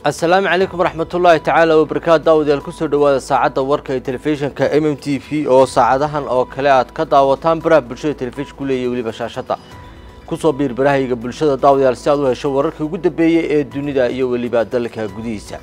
asalaamu calaykum waraxmatullaahi tacaala wabarakaatu daawadayaal kusoo dhowaada saacadda warka ee telefishinka m m t v oo saacadahan oo kale aad ka daawataan baraha bulshada telefishinku leeyahy weliba shaashadda kusoo biir barahayga bulshada daawadayaal si aad u hesho wararkii ugu dambeeyey ee dunida iyo weliba dalka gudihiisa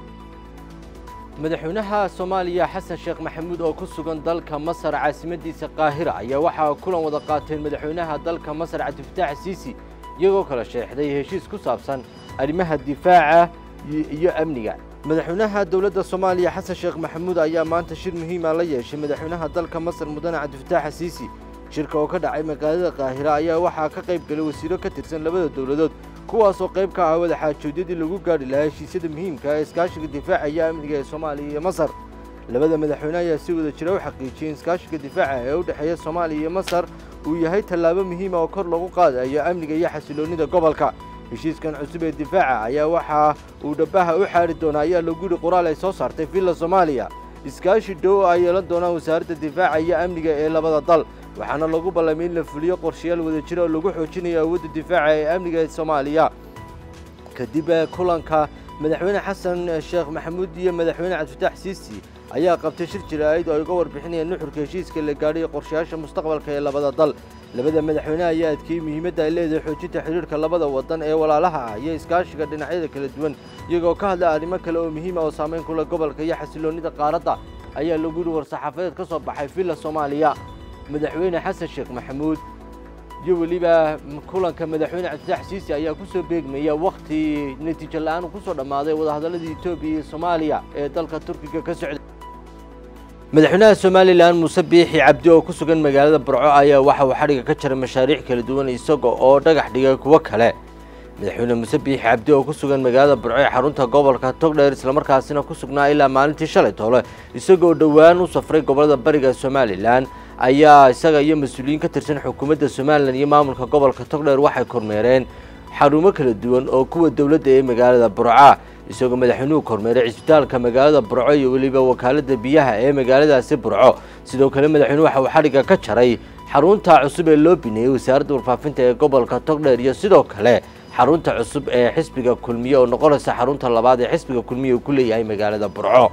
madaxweynaha soomaaliya xasan sheekh maxamuud oo ku sugan dalka masar caasimadiisa qaahira ayaa waxaa kulan wada qaateen madaxweynaha dalka masar cabdifataax siisi iyagoo kala sheexday heshiis ku saabsan arrimaha difaaca iyo amniga madaxweynaha dowladda soomaaliya xasan sheekh maxamuud ayaa maanta shir muhiima la yeeshay madaxweynaha dalka masar mudane cabdifataax siisi shirka oo ka dhacay magaalada qaahira ayaa waxaa ka qayb galay wasiiro ka tirsan labada dowladood kuwaasoo qayb ka ah wada xaajoodyadii lagu gaadhi lahaa heshiisyada muhiimka ee iskaashiga difaaca iyo amniga ee soomaaliya iyo masar labada madaxweyne ayaa si wada jira u xaqiijiyey in iskaashiga difaaca ee u dhexeeya soomaaliya iyo masar uu yahay tallaabo muhiima oo kor lagu qaadayo amniga iyo xasiloonnida gobolka heshiiskan cusub ee difaaca ayaa waxa uu dhabaha u xaari doonaa ayaa lagu yidhi qoraal ay soo saartay villa soomaaliya iskaashi dhow oo ay yeelan doonaan wasaaradda difaaca iyo amniga ee labada dal waxaana lagu ballamay in la fuliyo qorshayaal wadajira oo lagu xoojinayo awoodda difaaca ee amniga ee soomaaliya kadib kulanka madaxweyne xasan sheekh maxamuud iyo madaxweyne cabdifataax siisi ayaa qabtay shir jiraa'id oo ay uga warbixinayaan nuxurka heshiiska la gaadhay qorshayaasha mustaqbalka ee labada dal labada madaxweyne ayaa adkeeyey muhiimadda ay leedahay xoojinta xidhiirka labada wadan ee walaalaha ah iyo iskaashiga dhinacyada kala duwan iyagoo ka hadlay arrimo kale oo muhiima oo saamayn ku leh gobolka iyo xasiloonnida qaaradda ayaa lagu yidhi war-saxaafadeed ka soo baxay villa soomaaliya madaxweyne xasan sheekh maxamuud iyo weliba kulanka madaxweyne cabdifatax siisi ayaa ku soo beegmaya wakhti natiijo la-aan kusoo dhammaaday wadahadalladii etoobiya iyo soomaaliya ee dalka turkiga ka socday madaxweynaha somalilan muuse biixi cabdi oo ku sugan magaalada burco ayaa waxa uu xadhiga ka jaray mashaariic kala duwan isaga oo dhagax dhigay kuwo kale madaxweyne muuse biixi cabdi oo ku sugan magaalada burco ee xarunta gobolka togdheer islamarkaasina ku sugnaa ilaa maalintii shalay toole isagoo dhowaan u safray gobolada bariga somalilan ayaa isaga iyo mas-uuliyiin ka tirsan xukuumadda somalilan iyo maamulka gobolka togdheer waxay kormeereen xarumo kala duwan oo kuwa dowladda ee magaalada burca isagoo madaxweynuhu kormeeray cisbitaalka magaalada burco iyo weliba wakaaladda biyaha ee magaaladaasi burco sidoo kale madaxweynuhu waxa uu xadhigga ka jaray xarunta cusub ee loo bineeyey wasaaradda warfaafinta ee gobolka togdheer iyo sidoo kale xarunta cusub ee xisbiga kulmiye oo noqonaysa xarunta labaad ee xisbiga kulmiye uu ku leeyahay magaalada burco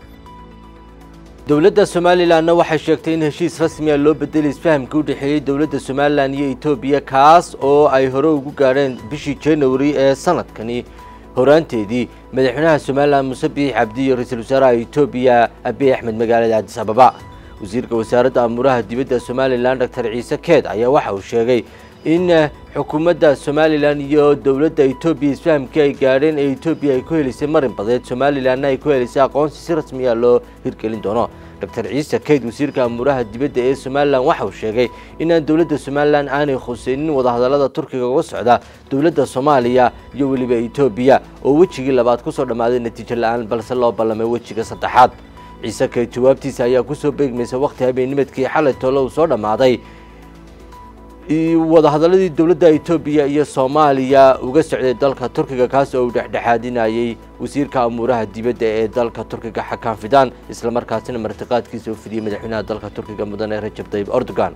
dowladda somalilanna waxay sheegtay in heshiis rasmiya loo bedelay isfahamkii u dhexeeyey dowladda somalilan iyo etoobiya kaas oo ay hore ugu gaadheen bishii januari ee sanadkani horaanteedii madaxweynaha somalilan muuse biix cabdi iyo ra-iisul wasaaraha etoobiya abiy axmed magaalada adis ababa wasiirka wasaaradda amuuraha dibadda somalilan doctor ciise keed ayaa waxa uu sheegay in xukuumadda somalilan iyo dowladda etoobiya isfahamkii ay gaadheen ee etoobiya ay ku helisay marin badeed somalilanna ay ku helisay aqoonsi si rasmiya loo hirgelin doono doctor ciise keyd wasiirka amuuraha dibadda ee somalilan waxa uu sheegay inaan dowladda somalilan aanay khuseynin wadahadallada turkiga uga socda dowladda soomaaliya iyo weliba etoobiya oo wejigii labaad kusoo dhammaaday natiijo la-aan balse loo ballamay wejiga saddexaad ciise keyd jawaabtiisa ayaa kusoo beegmaysa wakhti habeennimadkii xalay toole uu soo dhammaaday wadahadaladii dowladda etoobiya iyo soomaaliya uga socday dalka turkiga kaas oo uu dhexdhexaadinayay wasiirka amuuraha dibadda ee dalka turkiga xakaan fidaan islamarkaasina martiqaadkiisa u fidiyey madaxweynaha dalka turkiga mudane rajab tayyib erdogan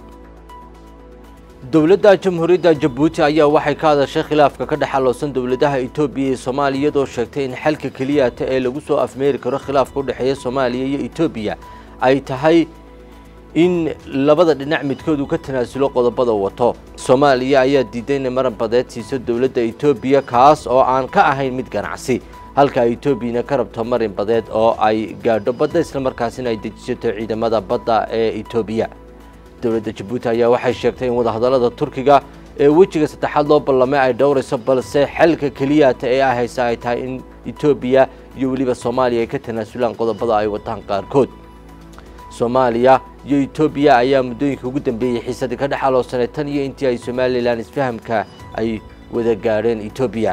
dowladda jamhuuriyadda jabuuti ayaa waxay ka hadashay khilaafka ka dhex aloosan dowladaha etoobiya iyo soomaaliya iyadoo sheegtay in xalka keliyata ee lagu soo afmeeri karo khilaafka u dhexeeya soomaaliya iyo etoobiya ay tahay in labada dhinac midkood uu ka tanaasulo qodobada wato soomaaliya ayaa diiday inay maran badeed siiso dowladda etoobiya kaas oo aan ka ahayn mid ganacsi halka etoobiyana ka rabto marin badeed oo ay gaadho badda islamarkaasina ay dejisato ciidamada badda ee etoobiya dowladda jabuuti ayaa waxay sheegtay in wadahadallada turkiga ee wejiga saddexaad loo ballamay ay dhowrayso balse xalka keliyata ee ay haysa ay tahay in etoobiya iyo weliba soomaaliya ay ka tanaasulaan qodobada ay wataan qaarkood soomaaliya iyo etoobiya ayaa muddooyinka ugu dambeeyey xiisadii ka dhex aloosanay tan iyo intii ay somalilan isfahamka ay wada gaadheen etoobiya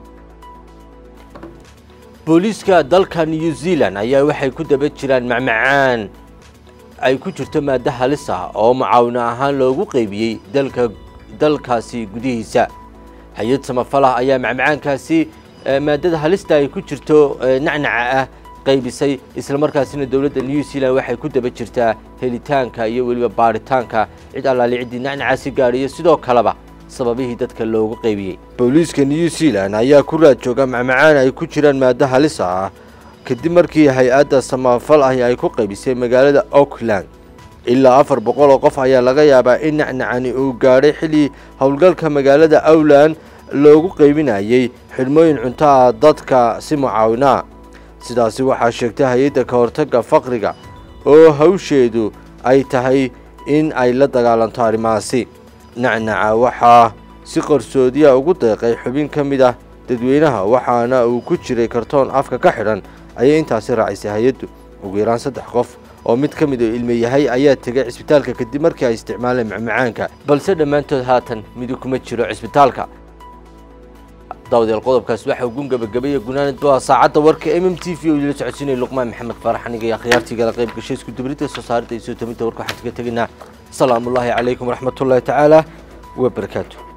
booliiska dalka new zealand ayaa waxay ku daba jiraan macmacaan ay ku jirto maaddo halis ah oo mucaawino ahaan loogu qeybiyey dalka dalkaasi gudihiisa hay-ad samafalah ayaa macmacaankaasi maadada halista ay ku jirto nacnaca ah qaybisay islamarkaasina dowladda new zealand waxay ku daba jirtaa helitaanka iyo weliba baaritaanka cid allaali ciddii nacnacaasi gaadhiyo sidoo kaleba sababihii dadka loogu qaybiyey booliiska new zealand ayaa ku raad jooga macmacaan ay ku jiraan maado halisa ah kadib markii hay-adda samafal ahi ay ku qaybisay magaalada auckland ilaa afar boqol oo qof ayaa laga yaabaa in nacnacani uu gaadhay xilli howlgalka magaalada awland loogu qaybinayay xidhmooyin cuntaha dadka si mucaawinaa sidaasi waxaa sheegtay hay-adda ka hortagga faqriga oo hawsheedu ay tahay in ay la dagaalanto arrimahaasi nacnaca waxaa si qarsoodiya ugu deeqay xubin ka mid ah dadweynaha waxaana uu ku jiray kartoon afka ka xidhan ayay intaasi raacisay hay-addu ugu yaraan saddex qof oo mid ka mid oo ilme yahay ayaa tegay cisbitaalka kadib markii ay isticmaaleen macmacaanka balse dhammaantood haatan midu kuma jiro cisbitaalka daawadayaal qodobkaas waxaa ugu gabagabaya gunaanad waa saacadda warka m m t v oo idila socodsiinaya luqmaan maxamed faarax aniga iyo akhyaartiigala qayb gashay isku dubridda soo saaridda iyo soo taminta warka waxaan kaga tegaynaa asalaamu ullaahi calaykum waraxmatullaahi tacaala wabarakaatu